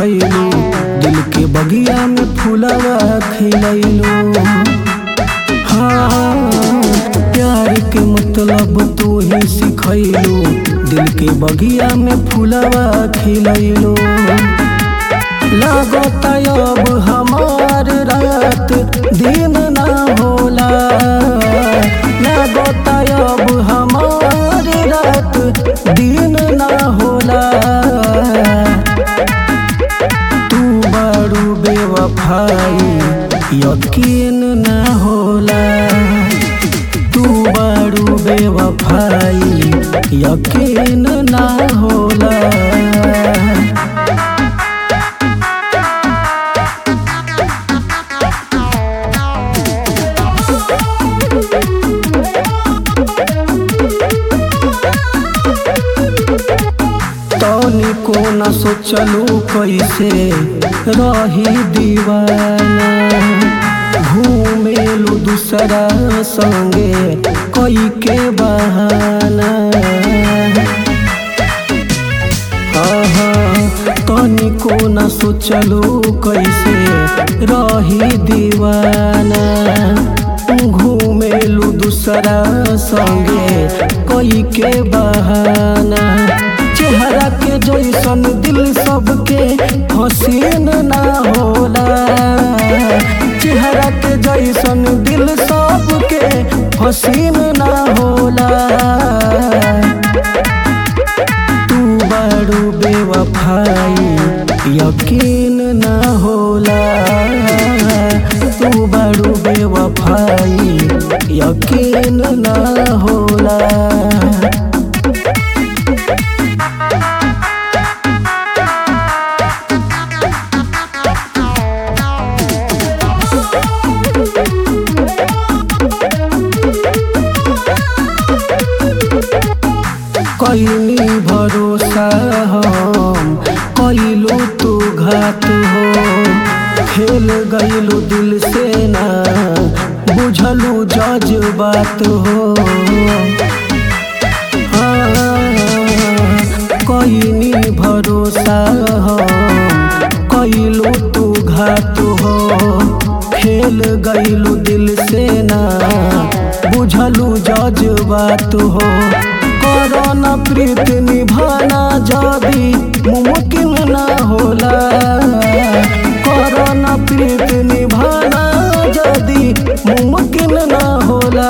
सिखैलू दिल के बगिया में फूलवा खिलैलू हाँ प्यार के मतलब तू ही सिखैलू दिल के बगिया में फूलवा खिलैलू लागत अब हमार रात दिन ना होला लागत अब हमार रात दिन ना होला तू बड़ू बेवफाई यकीन ना होला तू बड़ू बेवफाई यकीन ना होला तनी को न सोचलू कैसे रही दीवाना घूमेलू दूसरा संगे कई के बहाना आहा, तनी को न सोचलू कैसे रही दीवाना घूमेलू दूसरा संगे कई के बहाना चेहरा के जैसन दिल सबके हसीन ना होला चेहरा के जैसन दिल सबके हसीन ना होला तू बड़ू बेवफाई यकीन ना होला तू बड़ू बेवफाई यकीन ना होला कैनी भरोसा हम कैलू तू घात हो खेल गईलू दिल से ना बुझलू जज्बात हो कैनी भरोसा हम कैलू तू घात हो खेल गईलू दिल से ना बुझलू जज्बात हो करना प्रीत निभाना जदी मुमकिन ना होला करना प्रीत निभाना जदी मुमकिन ना होला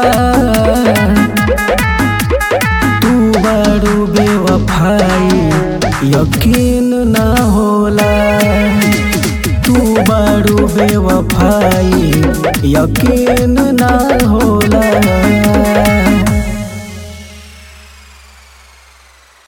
तू बड़ू बेवफाई यकीन ना होला तू बड़ू बेवफाई यकीन ना होला